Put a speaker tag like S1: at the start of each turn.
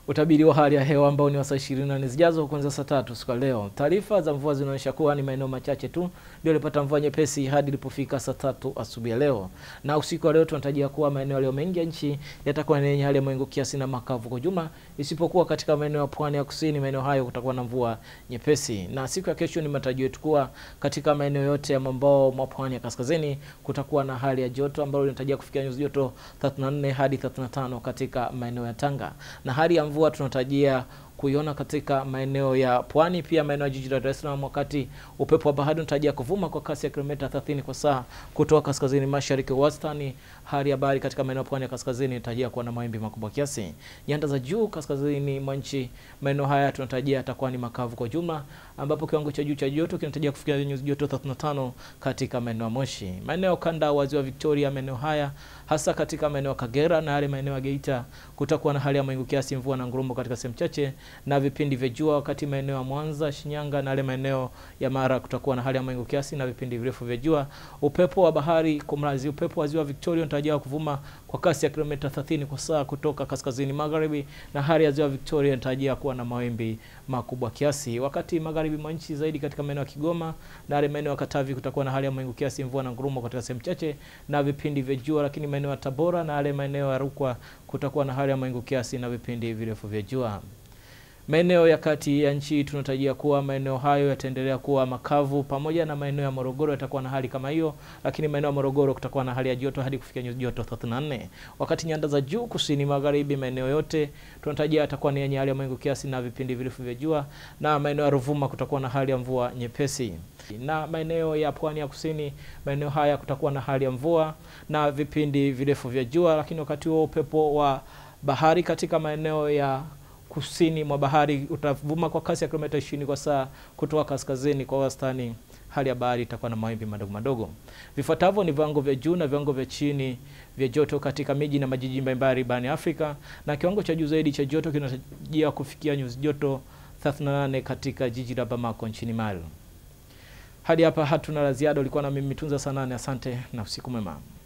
S1: Utabiri wa hali ya hewa ambao ni wa saa 24 zijazo kuanzia saa tatu siku ya leo. Taarifa za mvua zinaonyesha kuwa ni maeneo machache tu ndio yalipata mvua nyepesi hadi ilipofika saa tatu asubuhi ya leo, na usiku wa leo tunatarajia kuwa maeneo yaliyo mengi ya nchi yatakuwa ni yenye hali ya mawingu kiasi na makavu kwa jumla, isipokuwa katika maeneo ya pwani ya kusini. Maeneo hayo kutakuwa na mvua nyepesi, na siku ya kesho ni matarajio yetu kuwa katika maeneo yote ya mwambao mwa pwani ya kaskazini kutakuwa na hali ya joto ambayo inatarajia kufikia nyuzi joto 34 hadi 35 katika maeneo ya Tanga, na hali ya mvua tunatarajia kuiona katika maeneo ya pwani, pia maeneo ya jiji la Dar es Salaam, wakati upepo wa bahari unatarajia kuvuma kwa kasi ya kilomita 30 kwa saa kutoka kaskazini mashariki wastani. Hali ya bahari katika maeneo ya pwani ya kaskazini inatarajia kuwa na mawimbi makubwa kiasi. Nyanda za juu kaskazini mwa nchi, maeneo haya tunatarajia yatakuwa ni makavu kwa jumla, ambapo kiwango cha juu cha joto kinatarajia kufikia nyuzi joto 35 katika maeneo ya Moshi. Maeneo kanda wa ziwa Victoria, maeneo haya hasa katika maeneo ya Kagera na yale maeneo ya Geita kutakuwa na hali ya mawingu kiasi, mvua na ngurumo katika sehemu chache na vipindi vya jua, wakati maeneo ya Mwanza, Shinyanga na yale maeneo ya Mara kutakuwa na hali ya mawingu kiasi na vipindi virefu vya jua. Upepo wa bahari kumrazi, upepo wa ziwa Victoria unatarajiwa kuvuma kwa kasi ya kilomita 30 kwa saa kutoka kaskazini magharibi, na hali ya ziwa Victoria inatarajia kuwa na mawimbi makubwa kiasi. Wakati magharibi mwa nchi zaidi katika maeneo ya Kigoma na yale maeneo ya Katavi kutakuwa na hali ya mawingu kiasi, mvua na ngurumo katika sehemu chache na vipindi vya jua, lakini maeneo ya Tabora na yale maeneo ya Rukwa kutakuwa na hali ya mawingu kiasi na vipindi virefu vya jua. Maeneo ya kati ya nchi tunatarajia kuwa maeneo hayo yataendelea kuwa makavu, pamoja na maeneo ya Morogoro yatakuwa na hali kama hiyo, lakini maeneo ya Morogoro kutakuwa na hali ya joto hadi kufikia nyuzi joto 34. Wakati nyanda za juu kusini magharibi, maeneo yote tunatarajia yatakuwa ni yenye hali ya mawingu kiasi na vipindi virefu vya jua, na maeneo ya Ruvuma kutakuwa na hali ya mvua nyepesi, na maeneo ya pwani ya kusini, maeneo haya kutakuwa na hali ya mvua na vipindi virefu vya jua, lakini wakati huo upepo wa bahari katika maeneo ya kusini mwa bahari utavuma kwa kasi ya kilomita 20 kwa saa kutoka kaskazini kwa wastani. Hali ya bahari itakuwa na mawimbi madogo madogo. Vifuatavyo ni viwango vya juu na viwango vya chini vya joto katika miji na majiji mbalimbali barani Afrika, na kiwango cha juu zaidi cha joto kinatarajia kufikia nyuzi joto 38 katika jiji la Bamako nchini Mali. Hadi hapa hatuna la ziada. Ulikuwa na mimi Tunza Sanane, asante na usiku mwema.